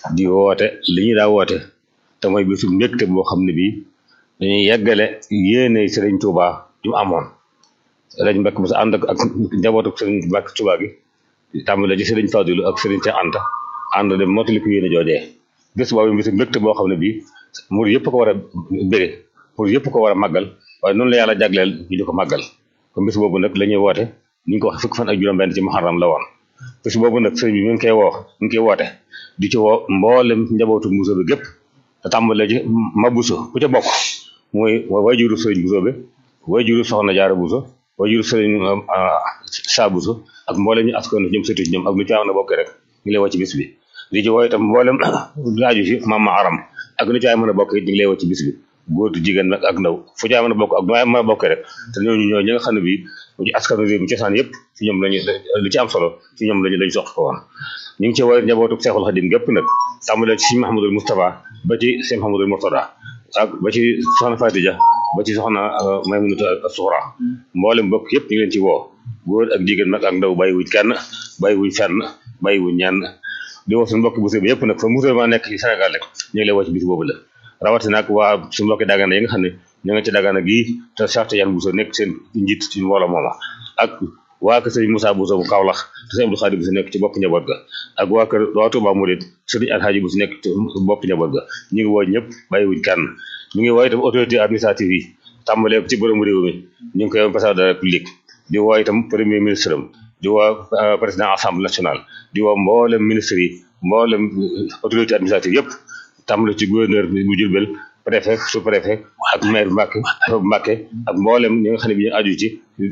di woote li ñu daa woote te mooy bisu mbégte boo xam ne bii dañuy yeggale yéene Sëriñ Tuuba ju mu amoon lañ mbekk bu sa ànd ak ak njabootu Sëriñ Mbàkke Tuuba gi tàmbale ci Sëriñ Fadilu ak Sëriñ Cheikh Anta ànd dem mottali ko yéene joojee bés boobu bisu mbégte boo xam ne bii mur yëpp ko war a bége pour yëpp ko war a màggal waaye noonu la yàlla jagleel ñu di ko màggal kon bés boobu nag la ñuy woote ni ñu ko wax fukki fan ak juróom-benn ci muharram la woon bés boobu nag sëriñ bi mi ngi koy woo mi ngi koy woote di ci woo mboolem njabootu Bousso bi gépp te tàmbale ci ma Bousso ku ca bokk mooy wayjuru sëriñ Bousso bi wayjuru soxna Jaara Bousso wayjuru sëriñ Saa Bousso ak mboolem ñu askan ñoom sëtu ñoom ak lu ci am na bokk rek ñu ngi lay woo ci bis bi di ci woo itam mboolem laaju ci mama aram ak lu ci ay mën a bokk it ñu ngi lay woo ci bis bi góor jigéen nag ak ndaw fu ci ay mën a bokk ak nu ay mën a bokk rek te ñooñu ñoo ñi nga xam ne bii ci askanu réew mi cosaan yëpp ci ñoom lañu li ci am solo ci ñoom lañu lañu sox ko woon ñu ngi ci woy njabootu Seexul Xadim gépp nag tàmbalee ci Sëñ Mahamadul Moustapha ba ci Sëñ Mahamadul Murtada ak ba ci soxna Fatija ba ci soxna Maymunata Suxra mboolem bokk yëpp ñu ngi leen ci woo góor ak jigéen nag ak ndaw bàyyi wuñ kenn bàyyi wuñ fenn bàyyi wuñ ñenn di woo suñu mbokki Bousso bi yëpp nag fa musulman nekk ci Sénégal rek ñu ngi lay woo ci bis boobu la rawatina nag waa suñu mbokki Dagana yi nga xam ne ñu nga ci Dagana gii te Cheikh Yan Bousso nekk seen njiit ci mbooloo mooma ak waa kër sëriñ Moussa Bousso bu Kaolack te sëriñ Abdou Khadir Bousso nekk ci bopp njaboot ga ak waa kër waa Touba Mouride sëriñ Alhaji Bousso nekk ci bopp njaboot ga ñu ngi woo ñëpp bàyyiwuñ kenn ñu ngi woo itam autorité administrative yi tàmbalee ci borom réew mi ñu ngi koy président de la république di woo itam premier ministre am di woo président assemblée nationale di woo mboolem ministre yi mboolem autorité administrative yëpp tàmbale ci gouverneur bu Jurbel préfet sous préfet ak maire Mbàkke Mbàkke ak mboolem ñi nga xam ne bi ñu aju ci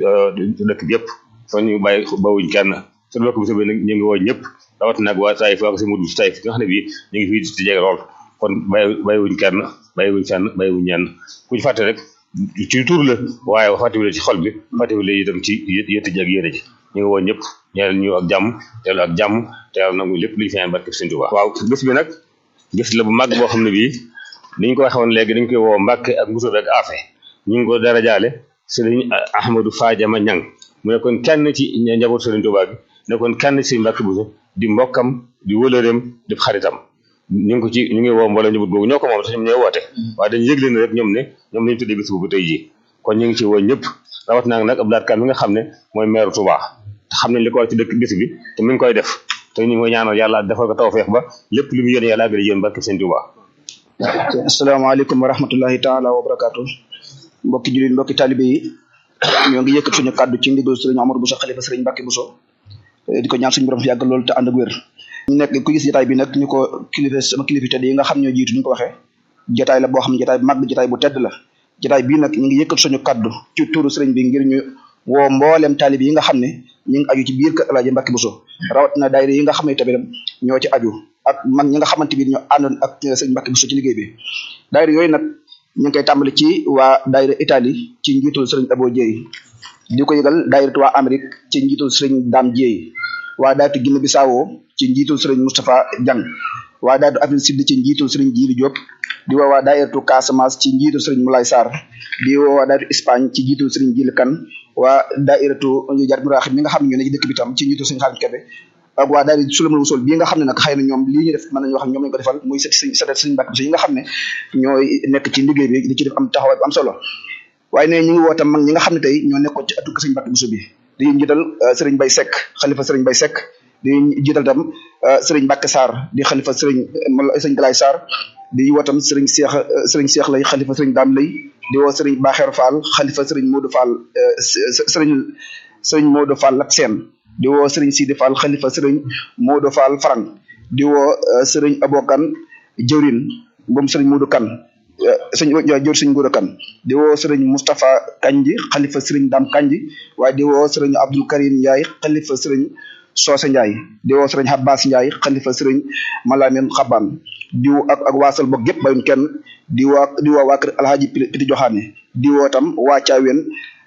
dëkk bi yëpp fa ñu bàyyi bawuñ kenn suñu bokk Bousso bi nag ñu ngi woo ñëpp rawat nag waa Taïf waa ko si mud si Taïf nga xam ne bii ñu ngi fii ci jege lool kon bàyyi bàyyiwuñ kenn bàyyiwuñ fenn bàyyiwuñ ñenn ku ñu fàtte rek ci tur la waaye fàttewule ci xol bi fàttewule itam ci yëtt ji ak yéene ji ñu ngi woo ñëpp ñeel ñu ak jàmm teelu ak jàmm te yàlla nangu lépp lu ñu fi ñaan barke Sëñ Tuubaa waaw bés bi nag bés la bu mag boo xam ne bii ni ñu ko waxee woon léegi dañ koy woo Mbàkke ak Bousso ak Afe ñu ngi ko dara jaale sëriñ Ahmadou Fadiama Ñang mu nekkoon kenn ci njabootu Sëriñ Tuubaa gi nekkoon kenn ci Mbàkke Bousso di mbokkam di wëlëreem di xaritam ñu ngi ko ci ñu ngi woo mbooloo njaboot googu ñoo ko moom sax ñoom ñooy woote waaye dañu yëgle ne rek ñoom ne ñoom lañu tuddee bis boobu tey jii kon ñu ngi ci woo ñëpp rawat naa nag Abdou Lahad Ka mi nga xam ne mooy maire Touba te xam nañ li ko war ci dëkk bis bi te mi ngi koy def te ñu ngi koy ñaanal yàlla defal ko tawfeex ba lépp lu mu yéene yàlla àggale yéen barke Sëñ Touba asalaamaaleykum wa rahmatullahi taala wa barakaatu mbokki jullit mbokki talibe yi ñoo ngi yëkkat suñu kàddu ci ndigal sëriñ Omar Bousso xalifa sëriñ Mbàkke Bousso di ko ñaan suñu borom fi yàgg loolu te ànd ak wér ñu nekk ku gis jotaay bi nag ñu ko kilifa sama kilifa tedd yi nga xam ñoo jiitu ñu ko waxee jotaay la boo xam jotaay bu mag jotaay bu tedd la jotaay bii nag ñu ngi yëkkat suñu kàddu ci turu sëriñ bi ngir ñu woo mboolem taalib yi nga xam ne ñu ngi aju ci biir kër Alaaji Mbàkke Bousso rawatina daayira yi nga xam ne tamit ñoo ci aju ak mag ñi nga xamante bi ñoo àndoon ak sëriñ Mbàkke Bousso ci liggéey bi daayira yooyu nag ñu ngi koy tàmbali ci waa daayira Italie ci njiitul sëriñ Abo Dieye di ko yëgal daayira waa Amérique ci njiitul sëriñ Dame Dieye waa daayira Guinée Bissau ci njiitul sëriñ Moustapha Diang waa daayira Afrique Sud ci njiitul sëriñ Djili Diop di woo waa daayiratu Casamance ci njiitul sëriñ Moulay Sarr di woo waa daayiratu Espagne ci njiitul sëriñ Djili Kane waa daayiratu Jar Muraxib mi nga xam ne ñoo ne ci dëkk bi tam ci njiitul sëriñ Xaadim Kebe ak waa daayira Sulamul Wusul bii nga xam ne nag xëy na ñoom lii ñu def mën nañu wax ñoom lañu ko defal muy sët sëriñ sët sëriñ Mbàkke Bousso yi nga xam ne ñooy nekk ci liggéey bi di ci def am taxawaay bu am solo waaye ne ñu ngi woo tam mag ñi nga xam ne tey ñoo nekkoon ci atuk sëriñ Mbàkke Bousso bi di njiital sëriñ Bay Seck xalifa sëriñ Bay Seck di jiital tam sëriñ Mbàkke Sarr di xalifa sëriñ sëriñ Galaay Sarr di woo tam sëriñ Seex sëriñ Seex lay xalifa sëriñ Daam lay di woo sëriñ Baaxeer Fall xalifa sëriñ Modou Fall sëriñ sëriñ Modou Fall Lat Seen di woo sëriñ Sidi Fall xalifa sëriñ Modou Fall Farang di woo sëriñ Abokan jëwrin moom sëriñ Modou Kan sëñ jëwr sëriñ Modou Kan di woo sëriñ Moustapha Kanji xalifa sëriñ Dam Kanji waaye di woo sëriñ Abdul Karim Ndiaye xalifa sëriñ Soose Ndiaye di woo sëriñ Abbas Ndiaye xalifa sëriñ Malamin Xaban di woo ak ak waasal bokk gépp bayun kenn di woo di woo waa kër Alhaji Piti Joxaane di woo tam waa Caaween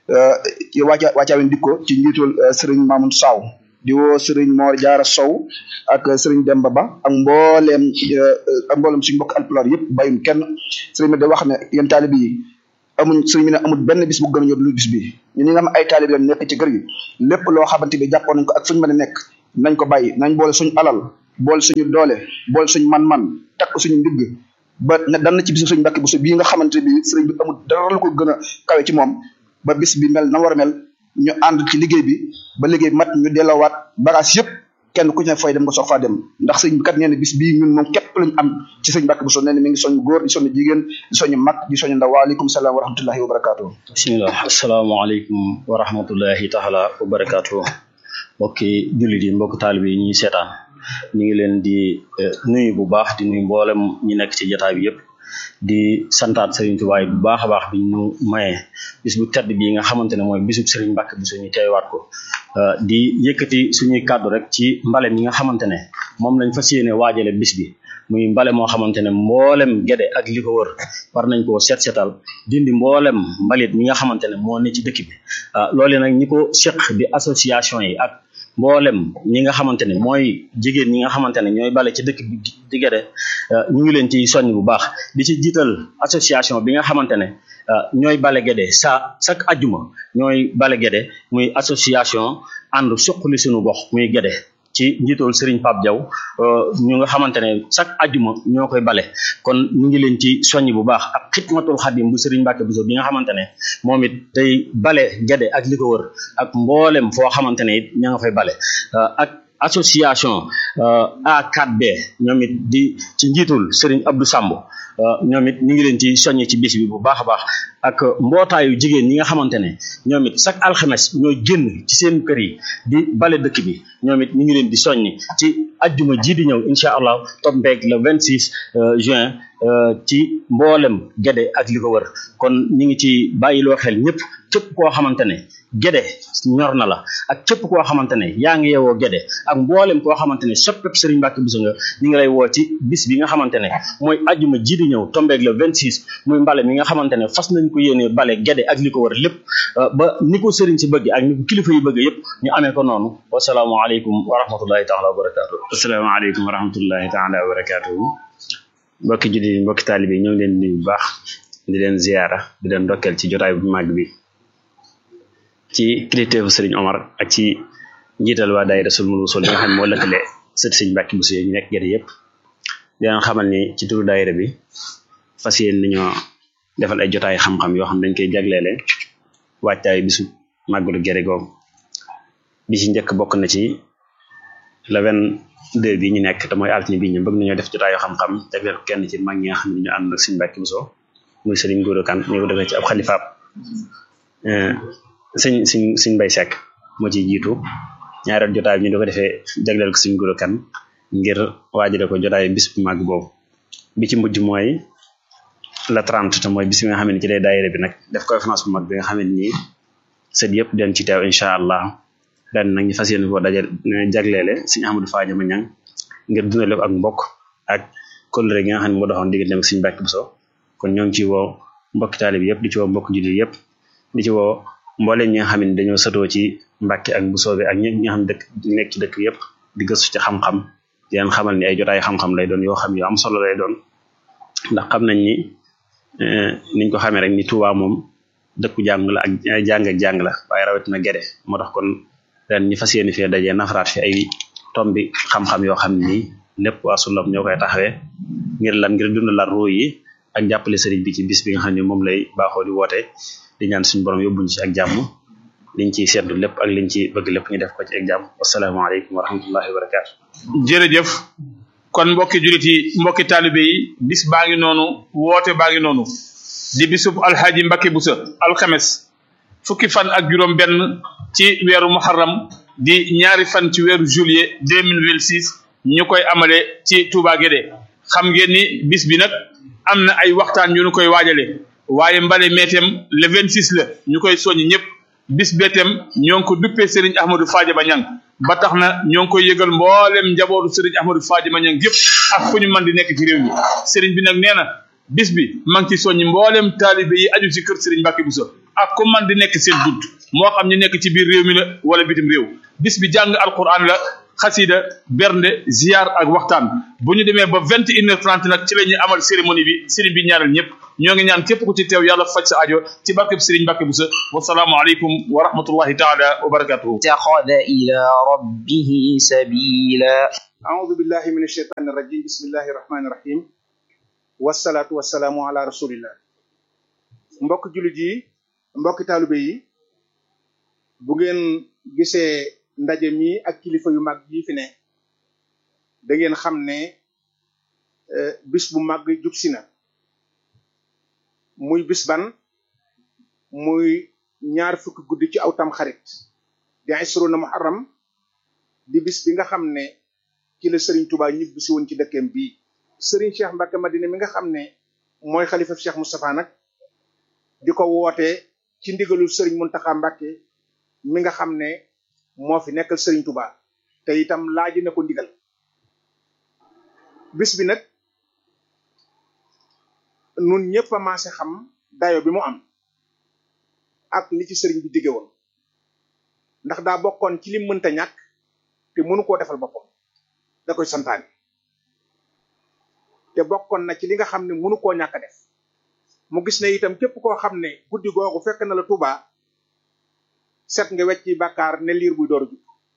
waa waa Caaween dikko ci njiitul sëriñ Mamoun Saw di woo sëriñ Mor Jaara Sow ak sëriñ Demba Ba ak mbooleem ak mbooleem suñu mbokk alpulaar yëpp bayun kenn sëriñ bi da wax ne yéen taalib yi amuñ sëriñ bi ne amul benn bis bu gën a ñor lu bis bi ñu ñi nga xam ay taalib lañ nekk ci kër gi lépp loo xamante bi jàppoon nañ ko ak fuñu mën a nekk nañ ko bàyyi nañ boole suñu alal bool suñu doole bool suñu man-man takk suñu ndigg ba ne dan na ci bisu suñu Mbàkke Buso bii nga xamante bi sëriñ bi amul dara lu ko gën a kawe ci moom ba bis bi mel na war a mel ñu ànd ci liggéey bi ba liggéey bi mat ñu delloowaat bagage yëpp kenn ku ci ne fay dem nga soog faa dem ndax sëñ bi kat nee na bis bii ñun moom képp lañ am ci sëñ Mbàkke Buso nee na mi ngi soññ góor di soññ jigéen di soññ mag di soññ ndaw waaleykum salaam wa rahmatullahi wa barakaatu bismillah asalaamaaleykum wa rahmatullahi taala wa barakaatu mbokki jullit yi mbokki taalibe yi ñuy seetaan ñu ngi leen di nuyu bu baax di nuyu mboolem ñi nekk ci jotaay bi yëpp di santaat Serigne Touba bu baax a baax bi ñu mayee bis bu tedd bii nga xamante ne mooy bisub Serigne Mbacke Bousso ñu teewaat ko di yëkkati suñuy kàddu rek ci mbale mi nga xamante ne moom lañ fas yéene waajale bis bi muy mbale moo xamante ne mboolem gede ak li ko wër war nañ koo seet seetal dindi mboolem mbalit mi nga xamante ne moo ne ci dëkk bi loole nag ñi ko seq di association yi ak mboolem ñi nga xamante ne mooy jigéen ñi nga xamante ne ñooy bale ci dëkk bi di gede ñu ngi leen ci soññ bu baax di ci jiital association bi nga xamante ne ñooy bale gede sa chaque ajjuma ñooy bale gede muy association ànd suqali suñu gox muy gede ci njiital Serigne Pape Diaw ñu nga xamante ne chaque ajjuma ñoo koy bale kon ñu ngi leen ci soññ bu baax ak xidmatul xadim bu Serigne Mbacke Bousso bi nga xamante ne moom it day bale gede ak li ko wër ak mboolem foo xamante ne it ña nga fay bale ak association A4B ñoom it di ci njiitul Serigne Abdou Samb ñoom it ñu ngi leen ci soññ ci bis bi bu baax a baax ak mbootaayu jigéen ñi nga xamante ne ñoom it chaque alxames ñooy génn ci seen kër yi di bale dëkk bi ñoom it ñu ngi leen di soññ ci ajjuma ji di ñëw incha allah tombeeg le 26 juin ci mboolem gede ak li ko wër kon ñu ngi ci bàyyiloo xel ñëpp képp koo xamante ne gede ñor na la ak képp koo xamante ne yaa ngi yeewoo gede ak mboolem koo xamante ne soppeb Serigne Mbacke Bousso nga ñu ngi lay woo ci bis bi nga xamante ne mooy ajjuma ji di ñëw tombeeg le 26 muy mbale mi nga xamante ne fas nañ ko yéenee bale gede ak li ko wër lépp ba ni ko Serigne si bëgg ak ni ko kilifa yi bëgg yëpp ñu amee ko noonu wasalaamaaleykum wa rahmatullahi taala wa barakaatu. asalaamaaleykum wa rahmatullahi taala wa barakaatu. mbokki jullit yi mbokki taalibe yi ñoo ngi leen di nuyu bu baax di leen ziyaara di leen ndokkeel ci jotaay bu màgg bi ci kilifteefu Serigne Omar ak ci njiital waa daayira Sulmul Wusul li nga xam ne moo lëkkale sët Serigne Mbacke Bousso yi ñu nekk gerte yëpp di leen xamal ni ci turu daayira bi fas yéen nañoo defal ay jotaay xam-xam yoo xam dañ koy jagleele waajtaay bisu màggalu gerte googu bi ci njëkk bokk na ci le vingt-deux bi ñu nekk te mooy altine bi ñu bëgg nañoo def jotaayu xam-xam jagleel ko kenn ci mag ñi nga xam ne ñu ànd ak Serigne Mbacke Bousso muy Serigne Gora Kane ñu ko defee ci ab xalifaab sëñ sëñ sëñ Mbay Sekk moo ciy jiitu ñaareel jotaay bi ñu di ko defee jagleel ko Serigne Gora Kane ngir waajale ko jotaay bis bu màgg boobu bi ci mujj mooy la 30 te mooy bis bi nga xam ne ci lay daayira bi nag def conférence bu mag bi nga xam ne nii sët yëpp den ci teew incha allah ren nag ñu fas yéene koo dajal jagleele Serigne Ahmadou Fadiama Niang ngir dundale ko ak mbokk ak kóllëre gi nga xam ne moo doxoon diggante ak Serigne Mbacke Bousso kon ñoo ngi ci woo mbokki taalibe yëpp di ci woo mbokk jullit yëpp di ci woo mbooleem ñi nga xam ne dañoo sëtoo ci Mbacke ak Bousso bi ak ñi nga xam ne dëkk nekk ci dëkk yëpp di gëstu ci xam-xam di leen xamal ni ay jotaay xam-xam lay doon yoo xam yu am solo lay doon ndax xam nañ ni niñ ko xamee rek ni Touba moom dëkku jàng la ak jàng ak jàng la waaye rawatina gede moo tax kon ren ñi fas yéene fee dajee nafaraat fi ay tombi xam-xam yoo xam ne nii lépp waa sulam ñoo koy taxawee ngir lan ngir dundalaat ruu yi ak jàppale sëriñ bi ci bis bi nga xam ne moom lay baaxoo di woote di ñaan suñu borom yóbbuñ ci ak jàmm liñ ciy seetlu lépp ak liñ ci bëgg lépp ñu def ko ci ak jàmm wasalaamaaleykum wa rahmatullahi wa barakaatu. jërëjëf kon mbokki julit yi mbokki taalibe yi bis baa ngi noonu woote baa ngi noonu di bisub alxaaji Mbacke Bousso alxames fukki fan ak juróom benn ci weeru muharram di ñaari fan ci weeru juillet deux mille vingt six ñu koy amale ci Touba Guédé xam ngeen ni bis bi nag am na ay waxtaan yu ñu koy waajale waaye mbale meetem le vingt six la ñu koy soññ ñëpp bis beetem ñoo ngi ko duppee Serigne Ahmadou Fadiama Niang ba tax na ñoo ngi koy yëgal mboolem njabootu Serigne Ahmadou Fadiama Niang yëpp ak fu ñu mën di nekk ci réew mi Serigne bi nag nee na bis bi ma ngi ci soññi mboolem taalibe yi aju ci kër Serigne Mbacke Bousso ak ku man di nekk seen bunt moo xam ñu nekk ci biir réew mi la wala bitim réew bis bi jàng alquran la xasida bernde ziar ak waxtaan bu ñu demee ba vingt et une heure trente nag ci la ñuy amal cérémonie bi sëriñ bi ñaanal ñëpp ñoo ngi ñaan képp ku ci teew yàlla faj sa ajo ci barkeb sëriñ Mbàkke Buso wasalaamu aleykum wa rahmatullahi taala wa barakatuhu اتخذ إلى ربه سبيلا أعوذ بالله من الشيطان الرجيم بسم الله الرحمن الرحيم والصلاة والسلام على رسول الله mbokk jullit yi mbokk taalibe yi bu ngeen gisee ndaje mi ak kilifa yu mag yi fi ne da ngeen xam ne euh, bis bu mag jub si na muy bis ban muy ñaar fukki guddi ci aw tam xarit di isruna muharram di bis bi nga xam ne ci la Serigne Touba ñibbi si woon ci dëkkeem bii Serigne Cheikh Mbacke Madina mi nga xam ne mooy xalifa Cheikh Moustapha nag di ko woote ci ndigalul Serigne Mountakha Mbacke mi nga xam ne moo fi nekkal Serigne Touba te itam laaji na ko ndigal bis bi nag nun ñëpp a maase xam dayo bi mu am ak li ci Serigne bi digge woon ndax daa bokkoon ci li mënta ñàkk te mënu koo defal boppam da koy santaane te bokkoon na ci li nga xam ne mënu koo ñàkk a def mu gis ne itam képp koo xam ne guddi googu fekk na la Touba set nga wecci bàkkaar ne liir buy door a jub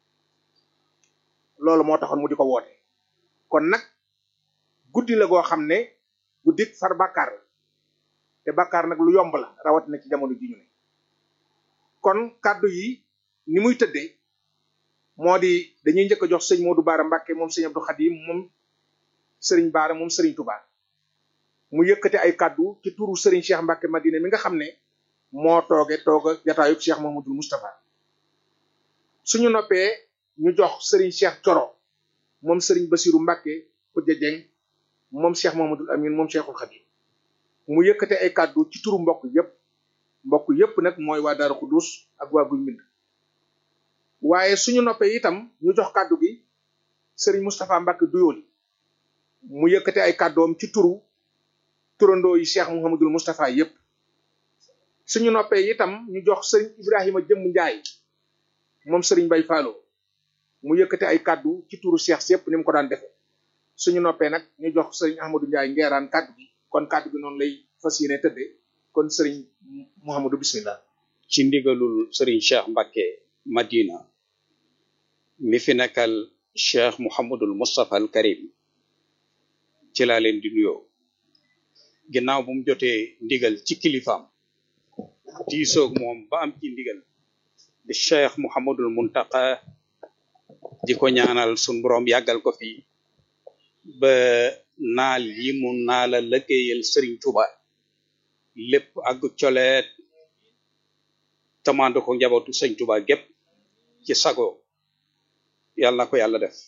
loolu moo taxoon mu di ko woote kon nag guddi la goo xam ne guddik far bàkkaar la te bàkkaar nag lu yomb la rawatina ci jamono ji ñu ne kon kàddu yi ni muy tëddee moo di dañuy njëkk a jox sëñ Modou Baara Mbacke moom sëñ Abdou Khadim moom sëriñ Baara moom sëriñ Touba mu yëkkate ay kàddu ci turu sëriñ Cheikh Mbacke Madina mi nga xam ne moo tooge tooga jataayub Cheikh Mahmoudul Moustapha suñu noppee ñu jox sëriñ Cheikh Coro moom sëriñ Basiru Mbacke Khoudia Dieng moom Cheikh Mahmoudul Amin moom Cheikhul Khadim mu yëkkate ay kàddu ci turu mbokk yépp mbokk yépp nag mooy waa Daaru Xudus ak waa Guy Mbind waaye suñu noppee itam ñu jox kàddu gi sëriñ Moustapha Mbacke Duyooli mu yëkkate ay kàddoom ci turu turandoo yi Cheikh Mouhamadul Moustapha yépp suñu noppee itam ñu jox sëriñ Ibrahima Jëmm Njaay moom sëriñ Bay Faalo mu yëkkate ay kàddu ci turu Cheikh si yépp ni mu ko daan defe suñu noppee nag ñu jox sëriñ Ahmadou Njaay ngeeraan kàddu gi kon kàddu gi noonu lay fas yéene tëdde kon sëriñ Mouhamadou bismillah ci ndigalul sëriñ Cheikh Mbacke Madina mi fi nekkal Cheikh Mouhamadul Moustapha al Karim ci laa leen di nuyoo ginnaaw bu mu jotee ndigal ci kilifaam diisoog moom ba am ci ndigal di Cheikh Mouhamadul Muntaqa di ko ñaanal sun borom yàggal ko fi ba naal yi mu naala lëggéeyal Serigne Touba lépp ak coleet tamando ko njabootu sëñ Touba gépp ci sago yàlla na ko yàlla def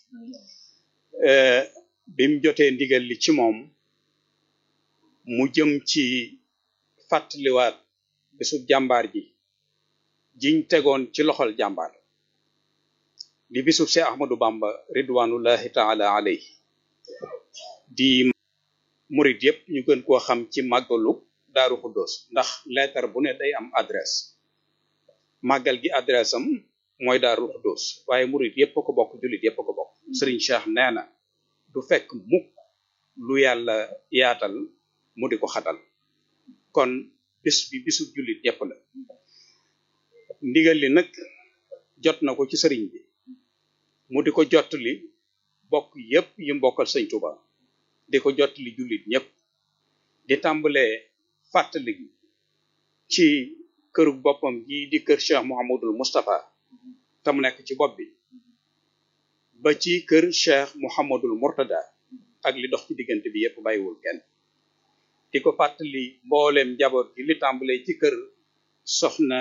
bim jotee ndigal li ci moom mu jëm ci fàttaliwaat bisub jàmbaar ji jiñ tegoon ci loxol jàmbaar di bisub Seex Ahmadu Bamba ridwanullahi taala alayhi di murit yépp ñu gën koo xam ci màggalu Daaru Xuddoos ndax leetar bu ne day am adresse màggal gi adresse am mooy Daaru Xuddoos waaye murit yépp a ko bokk jullit yépp a ko bokk Sëriñ Cheikh nee na du fekk mukk lu yàlla yaatal mu di ko xatal kon bis bi bisu jullit yépp la ndigal li nag jot na ko ci sëriñ bi mu di ko jottali bokk yépp yi mbokkal sëñ Tuba di ko jottali jullit ñépp di tàmbalee fàttali ci këru boppam gi di kër Cheikh Mouhamadul Moustapha te mu nekk ci bopp bi ba ci kër Cheikh Mouhamadul Mourtada ak li dox ci diggante bi yépp bàyyiwul kenn di ko fàttali mbooleem njaboot gi li tàmbalee ci kër soxna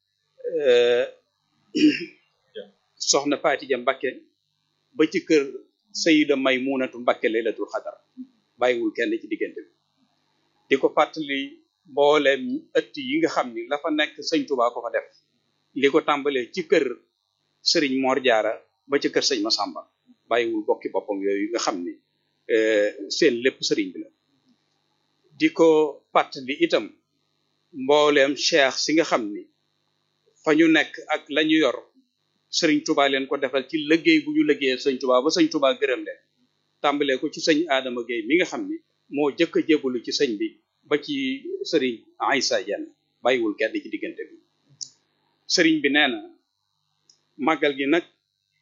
soxna Fatija Mbakke ba ci kër Sayida Maymunatu Mbakke laylatul xadar bàyyiwul kenn ci diggante bi di ko fàttali mbooleem ëtt yi nga xam ni la fa nekk sëñ Tuubaa ko fa def li ko tàmbalee ci kër sëriñ Mor Jaara ba ci kër sëñ Masamba bàyyiwul bokki boppam yooyu nga xam ni seen lépp sëriñ bi la di ko fàttali itam mbooleem cheikh si nga xam ni fa ñu nekk ak lañu yor sëriñ Touba leen ko defal ci liggéey bu ñu liggéeyee sëñ Touba ba sëñ Touba gërëm leen tàmbalee ko ci sëñ Adama Gueye mi nga xam ni moo jëkk a jébbalu ci sëñ bi ba ci sëriñ Aïssa Dieng bàyyiwul kenn ci diggante bi sëriñ bi nee na màggal gi nag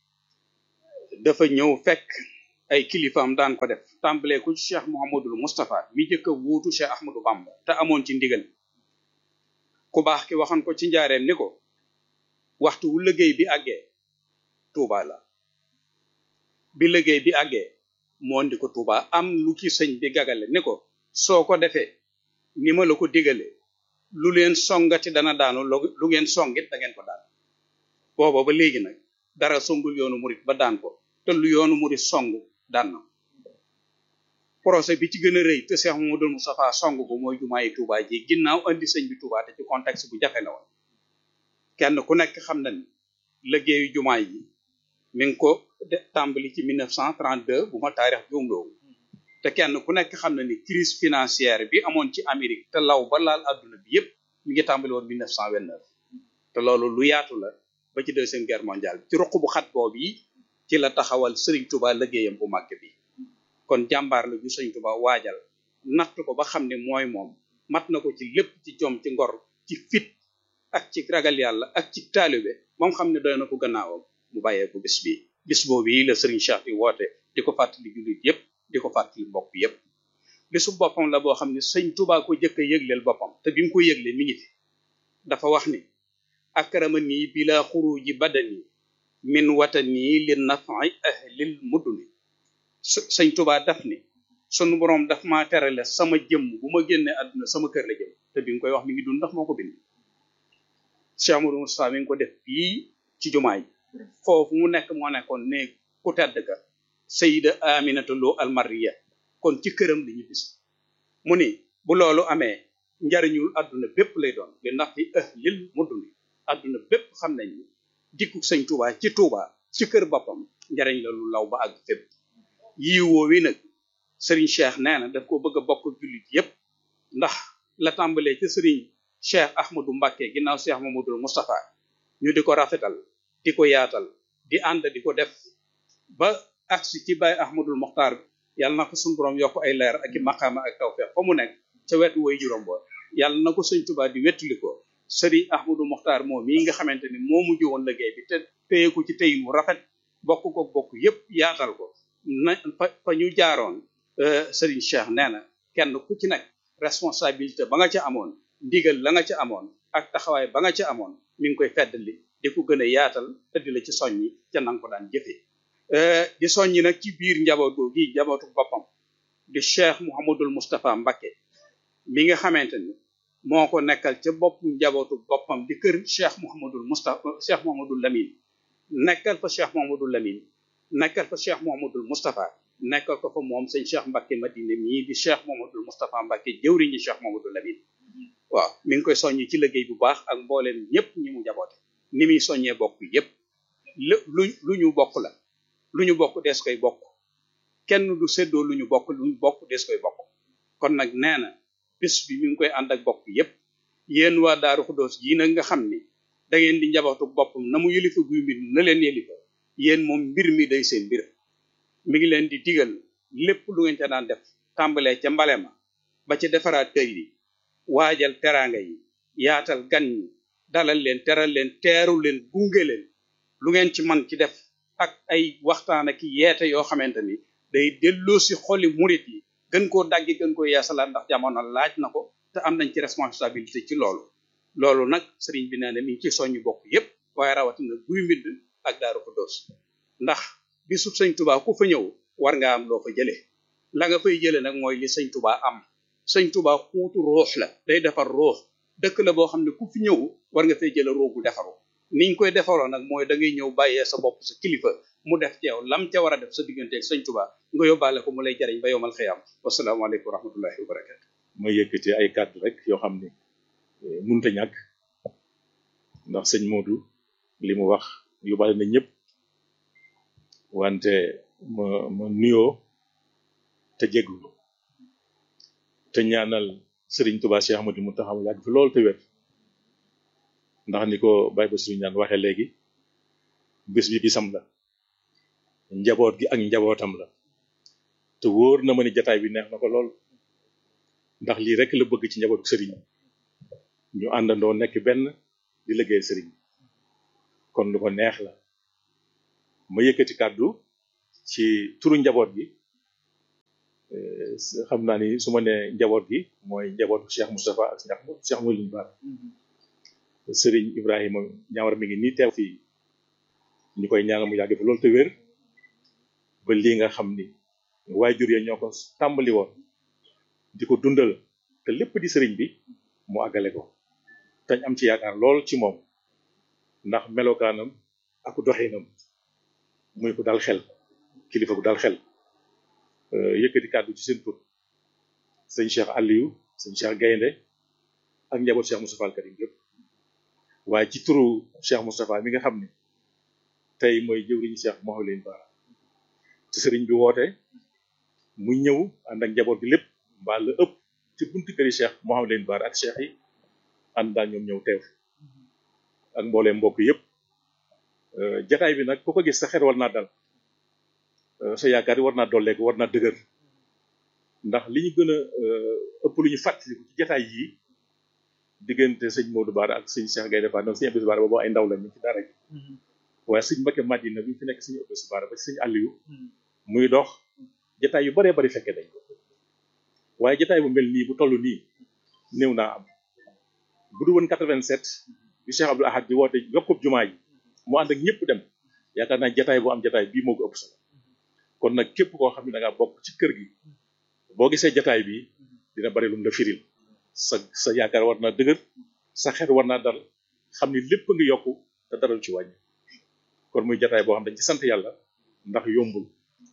dafa ñëw fekk ay kilifaam daan ko def tàmbalee ko ci Cheikh Mouhamadul Moustapha mi jëkk a wuutu Cheikh Ahmadou Bamba te amoon ci ndigal ku baax ki waxoon ko ci njaareem ni ko waxtu wu liggéey bi àggee Touba la bi liggéey bi àggee moo ndi ko Touba am lu ci sëñ bi gagale ni ko soo ko defee ni ma la ko digale lu leen songati dana daanu lu ngeen songit da ngeen ko daan booba ba léegi nag dara songul yoonu murit ba daan ko te lu yoonu murit song daan na projet bi ci gën a rëy te Cheikh Mamadou Moustapha song ko mooy jumaa yi Touba ji ginnaaw andi sëñ bi Touba te ci contexte bu jafe la woon kenn ku nekk xam na ni liggéeyu jumaa yi mi ngi ko de tàmbali ci 1932 bu ma taarix juumloo te kenn ku nekk xam na ni crise financière bi amoon ci Amérique te law ba laal adduna bi yépp mi ngi tàmbali woon 1929 te loolu lu yaatu la ba ci deuxième guerre mondiale ci ruq bu xat boobu yi ci la taxawal Serigne Touba liggéeyam bu màgg bi kon jàmbaar la ju Serigne Touba waajal natt ko ba xam ne mooy moom mat na ko ci lépp ci jom ci ngor ci fit ak ci ragal yàlla ak ci taalibe moom xam ne doy na ko gannaawam mu bàyyee ko bis bi bis boobu yi la Serigne Cheikh di woote di ko fàttali jullit yépp di ko fàttali mbokk yépp bisu boppam la boo xam ne sëñ Touba ko jëkk a yëgleel boppam te bi mu ko yëglee mi ngi fi dafa wax ni akramani bila xuruji badani min watani li nafi ahlil muduni sëñ Touba daf ni sunu borom daf maa terale sama jëmm bu ma génnee àdduna sama kër la jëm te bi nga koy wax mi ngi dund ndax moo ko bind Cheikh Amadou Moustapha mi ngi ko def fii ci jumaa yi foofu mu nekk moo nekkoon ne ku tedd ka Sayida Aminata Lo Almariya kon ci këram li ñu bis mu ni bu loolu amee njariñul àdduna bépp lay doon li ndax fi ahlil muduni àdduna bépp xam nañ ni dikku sëñ Touba ci Touba ci kër boppam njariñ la lu law ba àgg fépp yii woowi nag sëriñ Cheikh nee na daf ko bëgg a bokk jullit yépp ndax la tàmbalee ci sëriñ Cheikh Ahmadou Mbacké ginnaaw Cheikh Mamadou Moustapha ñu di ko rafetal di ko yaatal di ànd di ko def ba agsi ci Baye Ahmadul Mokhtar yàlla na ko suñu borom yokk ay leer ak i maqaama ak tawfeex fa mu nekk ca wetu way juróom ba yàlla na ko sëñ Tuubaa di wettali ko sëriñ Ahmadou Mokhtar moom mii nga xamante ni moo mujj woon liggéey bi te téye ko ci téyin wu rafet bokk ko bokk yépp yaatal ko na fa fa ñu jaaroon sëriñ Cheikh nee na kenn ku ci nekk responsabilité ba nga ca amoon ndigal la nga ca amoon ak taxawaay ba nga ca amoon mi ngi koy feddali di ko gën a yaatal te di la ci soññi ca nanga ko daan jëfee di soññi nag ci biir njaboot googu gi njabootu boppam di Cheikh Mouhamadul Moustapha Mbacké mi nga xamante ni moo ko nekkal ca bopp njabootu boppam di kër Cheikh Mouhamadul Moustapha Cheikh Mouhamadul Lamine nekkal fa Cheikh Mouhamadul Lamine nekkal fa Cheikh Mouhamadul Moustapha nekkal ko fa moom sëñ Cheikh Mbacké Madina mii di Cheikh Mouhamadul Moustapha Mbacké jëwriñu Cheikh Mouhamadul Lamine waaw mi ngi koy soññi ci liggéey bu baax ak mbooleem ñëpp ñi mu jaboote ni muy soññee bokk yépp lu lu ñu bokk la lu ñu bokk dees koy bokk kenn du séddoo lu ñu bokk lu ñu bokk dees koy bokk kon nag nee na bis bi mi ngi koy ànd ak bokk yépp yéen waa Daaru Xuddoos yi nag nga xam ni da ngeen di njabootu boppam na mu yëlifa guy mbir na leen yëlifa yéen moom mbir mi day seen mbir mi ngi leen di digal lépp lu ngeen ca daan def tàmbalee ca mbale ma ba ca defaraat kër yi waajal teraanga yi yaatal gan ñi dalal leen teral leen teeru leen gunge leen lu ngeen ci man ci def ak ay waxtaan ak yeete yoo xamante ni day delloo si xoli murit yi gën koo daggi gën koo yeesalaat ndax jamono laaj na ko te am nañ ci responsabilité ci loolu loolu nag sëriñ bi nee na mi ngi ci soññu bokk yépp waaye rawatina guy mbind ak daaru Xuddoos ndax bisu sëñ Tuubaa ku fa ñëw war nga am loo fa jëlee la nga fay jëlee nag mooy li sëñ Tuubaa am sëñ Tuubaa xuutu ruux la day defar ruux dëkk la boo xam ne ku fi ñëw war nga fay jële ruux bu defaru niñ koy defaroo nag mooy da ngay ñëw bàyyee sa bopp sa kilifa mu def ci yow lam ca war a def sa diggante ak sëñ Tuubaa nga yóbbaale ko mu lay jariñ ba yowmal xiyaam wasalaamaaleykum wa rahmatullahi wa barakatu ma yëkkati ay kàddu rek yoo xam ne munta ñàkk ndax sëñ Modou li mu wax yóbbaale na ñëpp wante ma ma nuyoo te jéglu te ñaanal sëriñ Touba Cheikh Ahmadou Mountakha mu yàgg fi loolu te wér ndax ni ko Baye ba sëriñ ñaan waxee léegi bés bi bisam la njaboot gi ak njabootam la te wóor na ma ni jataay bi neex na ko lool ndax lii rek la bëgg ci njabootu sëriñ ñu àndandoo nekk benn di liggéeyal sëriñ kon lu ko neex la ma yëkkati kàddu ci turu njaboot gi xam naa ni su ma nee njaboot gi mooy njabootu Cheikh Moustapha ak Cheikh Cheikh Mawlin Ba sëriñ Ibrahima ñaawar mi ngi nii teew fii ñu koy ñaanal mu yàgg fi loolu te wér ba lii nga xam ni waajur ya ñoo ko tàmbali woon di ko dundal te lépp di sëriñ bi mu àggale ko tañ am ci yaakaar lool ci moom ndax melokaanam ak doxinam muy ko dal xel kilifa gu dal xel yëkkati kàddu ci seen tur sëñ Cheikh Aliou sëñ Cheikh Gaynde ak njaboot Cheikh Moustapha al Karim yëpp waaye ci turu Cheikh Moustapha mi nga xam ne tey mooy jëwriñu Cheikh Mawlin Bara te sëriñ bi woote mu ñëw ànd ak njaboot gi lépp mbaa la ëpp ci buntu këri Cheikh Mawlin Bara ak Cheikh yi ànd daal ñoom ñëw teew ak mbooleem mbokk yëpp jataay bi nag ku ko gis sa xel war naa dal sa yaakaar yi war naa dolleeku war naa dëgër ndax li ñu gën a ëpp lu ñu fàttaliku ci jataay yii diggante sëñ Modou Bara ak sëñ Cheikh Gaynde Fatma sëñ Abdou Bara boobu ay ndaw lañ ñu ci dara gi waaye sëñ Mbacké Madina bi fi nekk sëñ Abdou Bara ba ci sëñ Aliou muy dox jataay yu baree bari fekke dañ ko waaye jataay bu mel nii bu toll nii néew naa am bu du woon 87 bi Cheikh Abdou Ahad di woote yokkub jumaa ji mu ànd ak ñëpp dem yaakaar naa jataay boo am jataay bii moo ko ëpp solo kon nag képp koo xam ne da ngaa bokk ci kër gi boo gisee jataay bi dina bari lu mu la firil sa sa yaakaar war naa dëgër sa xel war naa dal xam ni lépp nga yokku te dara ci wàññi kon muy jataay boo xam dañ ci sant yàlla ndax yombul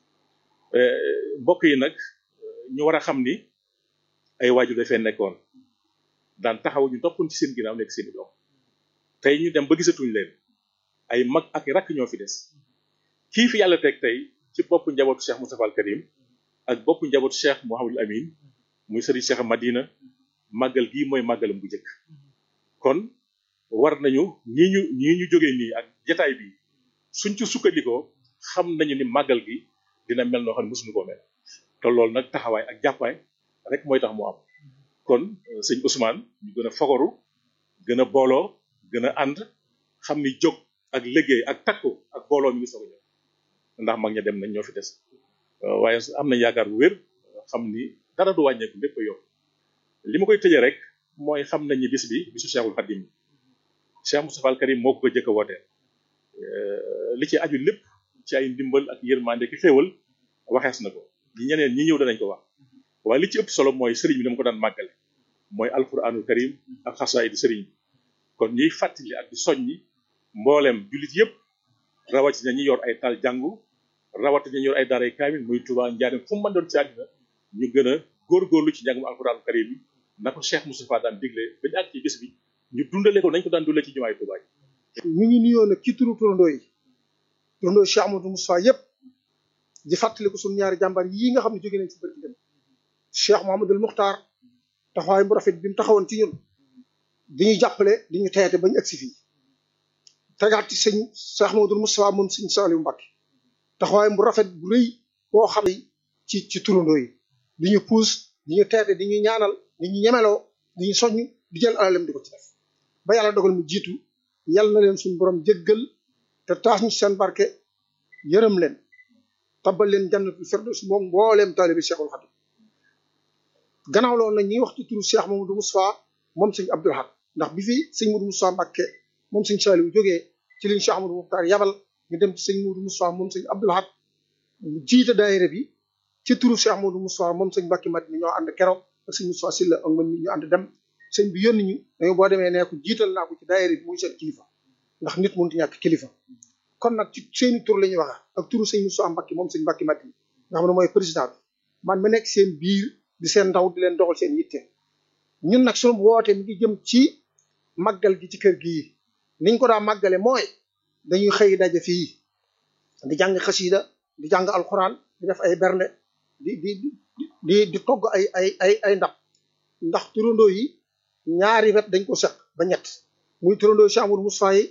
mbokk yi nag ñu war a xam ni ay waajur dafee nekkoon daan taxaw ñu toppoon ci seen ginnaaw nekk seeni doom tey ñu dem ba gisatuñ leen ay mag ak rakk ñoo fi des kii fi yàlla teg tey ci boppu njabootu Cheikh Moustapha al Karim ak boppu njabootu Cheikh Mouhamadul Amin muy sëriñ Cheikh Madina màggal gii mooy màggalam bu njëkk kon war nañu ñii ñu ñii ñu jógee nii ak jataay bi suñ ci sukkandikoo xam nañu ni màggal gi dina mel noo xam ne mosuñu koo mel te loolu nag taxawaay ak jàppaay rek mooy tax mu am kon sëñ Ousmane ñu gën a fogoru gën a booloo gën a ànd xam ni jóg ak liggéey ak takku ak booloo mi ngi soog a ñëw ndax mag ña dem nañ ñoo fi des waaye am nañ yaakaar bu wér xam ni dara du wàññeeku lépp a yokk li ma koy tëjee rek mooy xam nañ ni bis bi bisu Cheikhul Khadim Cheikh Moustapha al Karim moo ko ko jëkk a wootee li ci aju lépp ci ay ndimbal ak yërmande ki xéewal waxees na ko ñi ñeneen ñi ñëw danañ ko wax waaye li ci ëpp solo mooy sëriñ bi dama ko daan màggale mooy alquranul karim ak xasaayid sëriñ bi kon ñuy fàttali ak di soññi mbooleem jullit yëpp rawatina ñi yor ay taal jàngu rawatina ñi yor ay daaray kaamil muy Tuubaa Njaaréem fu mu mën doon ci àddina ñu gën a góorgóorlu ci njàngum alquranul karim bi na ko Cheikh Moustapha daan digle ba ñu àgg ci bis bi ñu dundale ko nañ ko daan dundale ci jumaay Tuubaa ñu ngi nuyoo nag ci turu turandoo yi turandoo Cheikh Amadou Moustapha yëpp di fàttali ko suñu ñaari jàmbaar yii nga xam ne jóge nañ ci barki dem Cheikh Mouhamadul Muxtaar taxawaay bu rafet bi mu taxawoon ci ñun di ñu jàppale di ñu teete ba ñu egsi fii tegaat ci sëñ Cheikh Mouhamadul Moustapha moom sëñ Saliou Mbacké taxawaay bu rafet bu rëy boo xam ne ci ci turandoo yi di ñu puus di ñu teete di ñu ñaanal di ñu ñemeloo di ñu soññ di jël alalem di ko ci def ba yàlla dogal mu jiitu yàlla na leen suñu borom jéggal te taas ñu seen barke yërëm leen tabal leen jannatul firdaws moom mbooleem taalibi Cheikhul Khadim gannaaw loolu nag ñuy wax ci turu Cheikh Mamadou Moustapha moom sëñ Abdoul Ahad ndax bi fi sëñ Modou Moustapha Mbacké moom sëñ Saliou jógee ci liñ Cheikh Amadou Mokhtar yabal ñu dem ci sëñ Modou Moustapha moom sëñ Abdoul Ahad mu jiite daayira bi ci turu Cheikh Mamadou Moustapha moom sëñ Mbacké Madina ñoo ànd keroog ak sëñ Moustapha Sylla ak man mi ñu ànd dem sëñ bi yónni ñu dañu boo demee nee ko jiital naa ko ci daayira bi muy seen kilifa ndax nit mënut ñàkk kilifa kon nag ci seeni tur la ñuy wax ak turu sëñ Moustapha Mbacké moom sëñ Mbacké Madina nga xam ne mooy président bi man ma nekk seen biir di seen ndaw di leen doxal seen yitte ñun nag sunu woote mi ngi jëm ci màggal gi ci kër gii niñ ko daa màggale mooy dañuy xëy daje fii di jàng xasida di jàng alxuraan di def ay bernde di di di di togg ay ay ay ay ndab ndax turandoo yi ñaari wet dañ ko seq ba ñett muy turandoo Cheikh Amadou Moustapha yi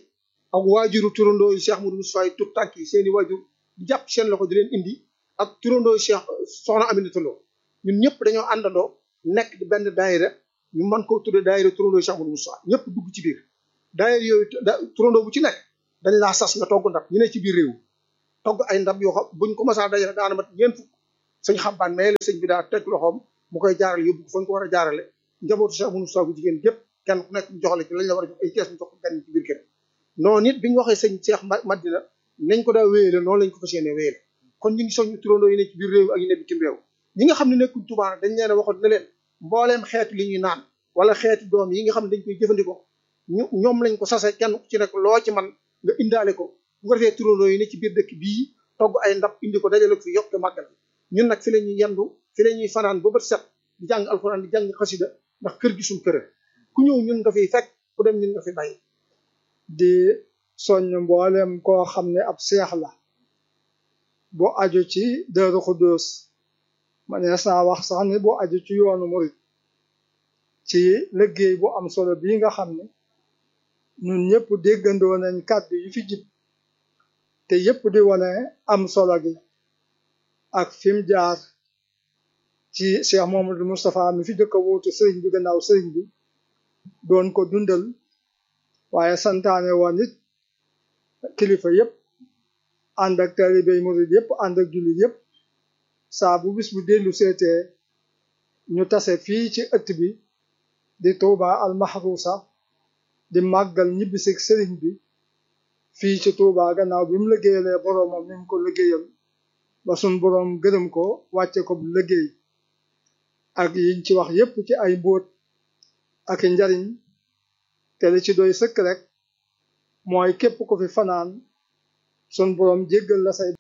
ak waajuru turandoo yu Cheikh Modou Moustapha tut tànk yi seeni waajur di jàpp seen loxo di leen indi ak turandoo yu Cheikh soxna Aminata Lo ñun ñëpp dañoo àndandoo nekk di benn daayira ñu mën koo tudde daayira turandoo yu Cheikh Modou Moustapha ñëpp dugg ci biir daayira yooyu turandoo bu ci nekk dañ laa sas nga togg ndab ñu ne ci biir réew togg ay ndab yoo xam buñ ko masaa dajale daana mat ñeent fukk sëñ xambaan mais la sëñ bi daa teg loxoom mu koy jaarale yóbbu ko fañ ko war a jaarale njabootu Cheikh Modou Moustapha bu jigéen gépp kenn ku nekk ñu joxale ci lañ la war a jox ay kees ñu jox ko gan ci biir kër noonu nit bi ñu waxee sëñ Cheikh Madina nañ ko daa wéyale noonu lañ ko fas yéene wéyale kon ñu ngi soññu turandoo yi ne ci biir réew ak yi ne bitim réew ñi nga xam ne nekkuñ Tuubaa dañ leen a waxoon ne leen mbooleem xeetu li ñuy naan wala xeetu doom yi nga xam ne dañ koy jëfandikoo ñu ñoom lañ ko sase kenn ku ci nekk loo ci man nga indaale ko bu ko defee turandoo yi ne ci biir dëkk bii togg ay ndab indi ko dajale ko fi yokk màggal ñun nag fi la ñuy yendu fi la ñuy fanaan ba bët set di jàng alxuraan di jàng xasida ndax kër gi suñ kër ku ñëw ñun nga fiy fekk ku dem ñun nga fi bàyyi di soññ mboolem koo xam ne ab seex la bu aju ci Daaru Xuddoos manees naa wax sax ni bu aju ci yoonu murit ci liggéey bu am solo bii nga xam ne ñun ñëpp déggandoo nañ kàddu yi fi jib te yëpp di wane am solo gi ak fi mu jaar ci Cheikh Mamadou Moustapha mi fi jëkk a wuutu sëriñ bi gannaaw sëriñ bi doon ko dundal waaye santaane woon it kilifa yëpp ànd ak talibey murid yëpp ànd ak jullit yëpp saa bu bis bu dellu seetee ñu tase fii ci ëtt bi di Touba al Mahrousa di màggal ñibbisig sëriñ bi fii ci Touba gannaaw bi mu liggéeyalee boroomam ni mu ko liggéeyal ba sun boroom gërëm ko wàcce ko bu liggéey ak yiñ ci wax yépp ci ay mbóot ak i njariñ te li ci doy sëkk rek mooy képp ko fi fanaan sun boroom jéggal la say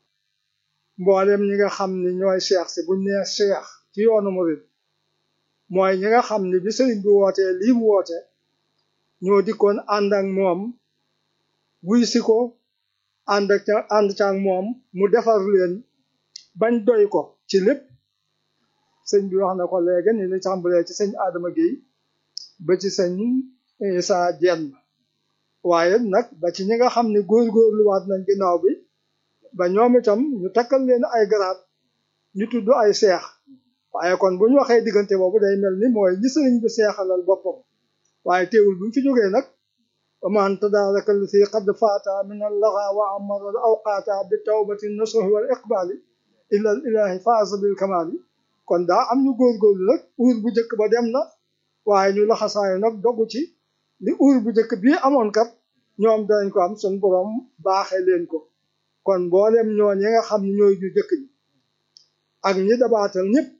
mboolem ñi nga xam ni ñooy cheikh si buñ nee cheikh ci yoonu murid mooy ñi nga xam ni bi sëriñ bi wootee lii mu woote ñoo dikkoon ànd ak moom wuy si ko ànd ak ànd ca ak moom mu defar leen bañ doy ko ci lépp sëñ bi wax na ko léegi ni li tàmbalee ci sëñ Adama Guèye ba ci sëñ Issa Dieng waaye nag ba ci ñi nga xam ne góorgóorluwaat nañ ginnaaw bi ba ñoom itam ñu takkal leen ay garaat ñu tudd ay seex waaye kon bu ñu waxee diggante boobu day mel ni mooy ñi sëriñ bi seexalal boppam waaye teewul bu ñu fi jógee nag waman tadaaraka allati qad faata min allaxa wa amara al awqaata bi tawbati nasuhi wal iqbaali ila al ilahi faasa bil kamaali kon daa am ñu góorgóorlu nag uur bu njëkk ba dem na waaye ñu laxasaayu nag dogu ci li uur bu njëkk bii amoon kat ñoom danañ ko am sun borom baaxee leen ko kon mboolem ñoo ñi nga xam ne ñooy ñu jëkk ñi ak ñi dabaatal ñëpp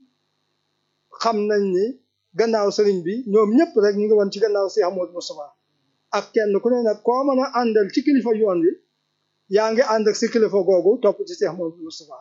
xam nañ ni gannaaw sëriñ bi ñoom ñëpp rek ñu ngi woon ci gannaaw Cheikh Amadou Moustapha ak kenn ku ne nag koo mën a àndal ci kilifa yoon wi yaa ngi ànd ak si kilifa googu topp ci Cheikh Amadou Moustapha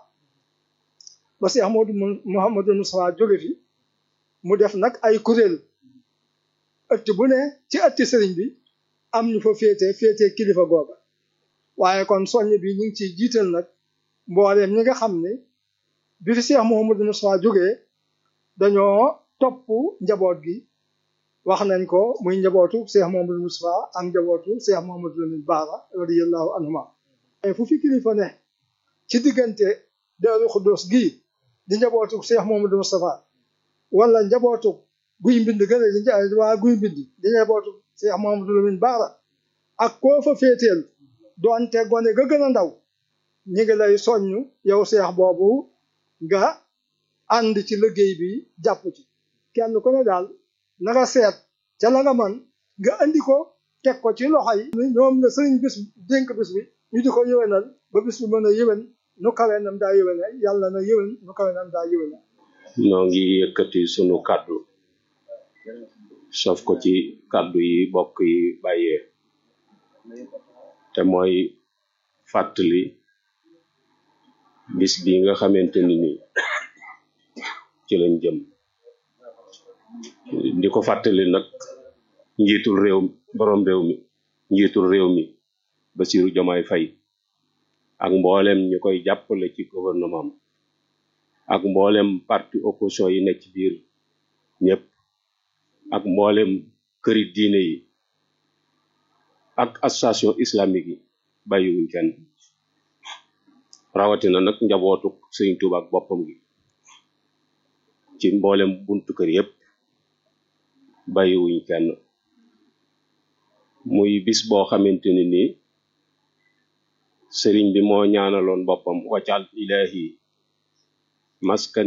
ba Cheikh Amadou Mouhamadou Moustapha jóge fi mu def nag ay kuréel ëtt bu ne ci ëtti sëriñ bi am ñu fa féete féete kilifa googa waaye kon soññ bi ñu ngi ciy jiital nag mbooleem ñi nga xam ne bi fi Cheikh Mouhamadou Moustapha jógee dañoo topp njaboot gi wax nañ ko muy njabootu Cheikh Mouhamadou Moustapha ak njabootu Cheikh Mouhamadou Lamine Bara radiyallahu anhuma fu fi kilifa ne ci diggante Daaru Xuddoos gii di njabootu Cheikh Mouhamadou Moustapha wala njabootu guy mbind gën a di waa guy mbind di njabootu Cheikh Mouhamadou Lamine Bara ak koo fa féeteel doonte gone ga gën a ndaw ñi ngi lay soññ yow Cheikh boobu nga ànd ci liggéey bi jàpp ci kenn ku ne daal na nga seet ca la nga man nga andi ko teg ko ci loxo yi ñoom la sëriñ bis dénk bis bi ñu di ko yëwénal ba bis bi mën a yëwén nu kawe nam daa yëwéne yàlla na yëwén nu kawe nam daa yëwéne noo ngi yëkkati sunu kàddu sof ko ci kàddu yi bokk yi bàyyee te mooy fàttali bis bi nga xamante ni nii ci lañ jëm di ko fàttali nag njiitul réew borom réew mi njiitul réew mi Bassirou Diomaye Faye ak mboolem ñi koy jàppale ci gouvernement ak mboolem parti opposition yi nekk ci biir ñëpp ak mboolem këri diine yi ak association islamique yi bàyyiwuñ kenn rawatina nag njabootu sëriñ Tuuba ak boppam gi ci mboolem buntu kër yépp bàyyiwuñ kenn muy bis boo xamante ni nii sëriñ bi moo ñaanaloon boppam waccal ilahi maskan